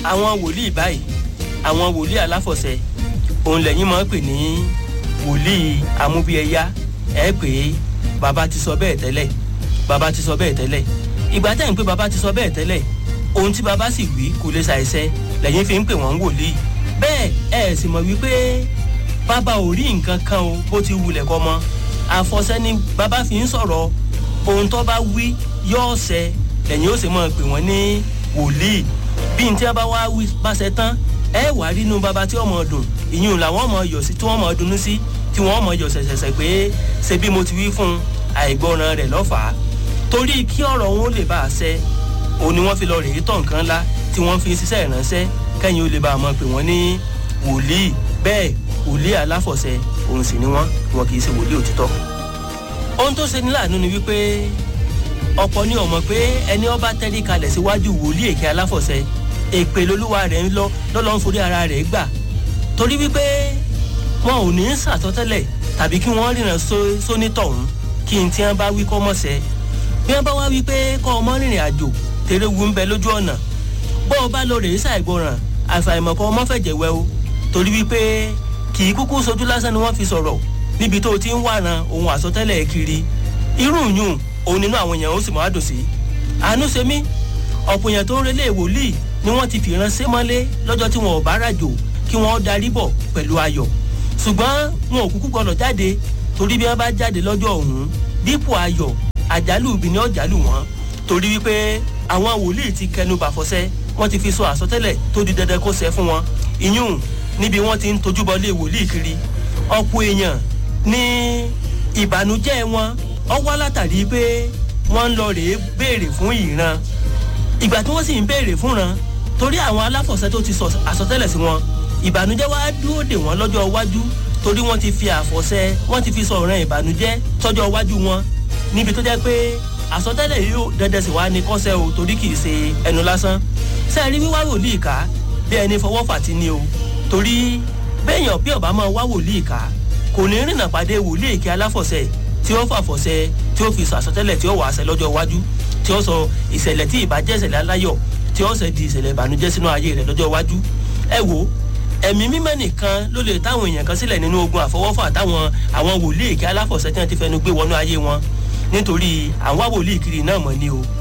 àwọn wòlíì báyìí àwọn wòlíì aláfọ̀ṣẹ òun lẹ́yìn máa ń pè ní wòlíì amúbíẹyá ẹ pé bàbá ti sọ bẹ́ẹ̀ tẹ́lẹ̀ bàbá ti sọ bẹ́ẹ̀ tẹ́lẹ̀ ìgbà tẹ́ ń pé bàbá ti sọ bẹ́ẹ̀ tẹ́lẹ̀ ohun tí bàbá sì wí kò lè ṣàìṣẹ lẹ́yìn fi ń pè wọ́n wòlíì bẹ́ẹ̀ ẹ sì mọ̀ wípé bàbá ò rí nǹkan kan o bó ti wulẹ̀ kọ́ mọ́ àfọ̀ṣẹ ni bàbá fi ń sọ̀rọ̀ ohun tó bá wí yóò ṣẹ lẹ́yìn ó sì mọ̀ pé wọ́n ní wòlíì bí n tí a bá wá wí bá ṣe tán ẹ wà rí inú bàbá tí ọmọ dùn ìyún làwọn ọmọ yọ̀ sí tí wọ́n mọ̀ dunnú sí tí wọ́n mọ̀ yọ̀ ṣẹ̀ṣẹ̀ṣẹ̀ pé ṣe bí mo ti wí fún àìgbọràn rẹ̀ lọ́fàá torí kí ọ̀rọ̀ wọn ó lè bá a ṣẹ òun ni wọ́n fi lọ rèé tọ̀ nǹkan ńlá tí wọ́n fi ń ṣiṣẹ́ ìránṣẹ́ kẹ́yìn ó lè bá a mọ̀ pé wọ́n ní wòlíì bẹ́ẹ̀ wòlíì aláfọ̀ṣẹ òun sì ni wọ́n wọn kì í ṣe wòlíì òtítọ́. ohun tó ṣe ní láàánú ni wípé ọ̀pọ̀ ni ọmọ pé ẹni ọba tẹ́rí kalẹ̀ síwájú wòlíì èké aláfọ̀ṣẹ èpè lolúwa rẹ̀ ń lọ lọ́lọ́ ń forí ara rẹ̀ gbà torí wípé wọn ò ní sàtọ́tẹ́lẹ̀ tàbí kí wọ́n ríran sónítọ̀hún kí n tí wọ́n bá wí kọ́ mọ̀ṣẹ́ bí wọ́n bá wá wí pé kọ́ ọmọ rìnrìn àjò tèrè wu ń bẹ lójú ọ̀nà bó o bá lọ rèé ṣàìgbọràn àfàìmọ̀ kọ́ ọmọ fẹ̀jẹ̀ wẹ o torí wípé kì í kúkú sojú lásán ni wọ́n fi sọ̀rọ̀ níbi tó o ti ń wàran ohun àsọtẹ́lẹ̀ kiri irú yùn òun nínú àwọn èèyàn ó sì máa dùn sí àánú ṣe mí ọ̀pọ̀ èèyàn tó ń relé wòlíì ni wọ́n ti fìran sé mọ́lé lọ́jọ́ tí wọn ò bá ràjò kí wọ́n darí bọ̀ pẹ̀lú ayọ̀ ṣùgbọ́n wọn ò kúkú gbọdọ̀ jáde torí bí wọ́n bá jáde lọ́jọ́ ọ̀hún dípò ayọ̀ àjálù ibi ni ọ̀jálù wọn torí wípé àwọn wòlíì ti kẹnu bàfọ́sẹ́ wọ́n ti fi sọ àsọtẹ́lẹ̀ tó di dandan kó ṣẹ fún wọn ìyún níbi wọ́n ti ń tojúbọ lé wòlíì kiri ọ̀pọ̀ èèyàn ní ìbànújẹ́ wọn ọ wá látàrí pé wọ́n ń lọ rèé béèrè fún ìran ìgbà tí wọ́n sì ń béèrè fúnran torí àwọn aláfọ̀ṣẹ́ tó ti sọ àsọtẹ́lẹ̀ sí wọn ìbànújẹ́ wá dúró dè wọ́n lọ́jọ́ iwájú torí wọ́n ti fi àfọ̀ṣẹ́ wọ́n ti fi sọ ọ̀ràn ìbànújẹ́ tọ́jọ́ iwájú wọn níbi tó jẹ́ pé àsọtẹ́lẹ̀ yóò dẹ́dẹ́ sì wá ní kọ́sẹ́ o torí kì í ṣe ẹnu lásán sẹ́ẹ̀rí wíwá wòlíì ká bí ẹni fọwọ́ fàtí ni o torí béèyàn bí ọba máa wá wòlíì ká kò ní rìnnà pàdé wòlíì èké aláfọ̀ṣẹ́ tí ó fàfọ̀ṣẹ́ tí ó fi sọ àsọtẹ́lẹ̀ tí ó wà á ṣẹ lọ́jọ́ iwájú tí ó sọ ìṣẹ̀lẹ̀ tí ìbàjẹ́ ìṣẹ̀lẹ̀ aláyọ̀ tí ó ṣe di ìṣẹ̀lẹ̀ ìbànújẹ́ sínú ayé rẹ̀ lọ́jọ́ iwájú ẹ wo ẹ̀mí mímọ́ nìkan ló lè táwọn èèyàn kan sílẹ̀ nínú ogun àfọwọ́fà táwọn àwọn wòlíì èké aláfọ̀ṣẹ́ tí wọ́n ti fẹnu gbé wọnú ayé wọn nítorí àwọn wòlíì kiri náà mọ̀ ni o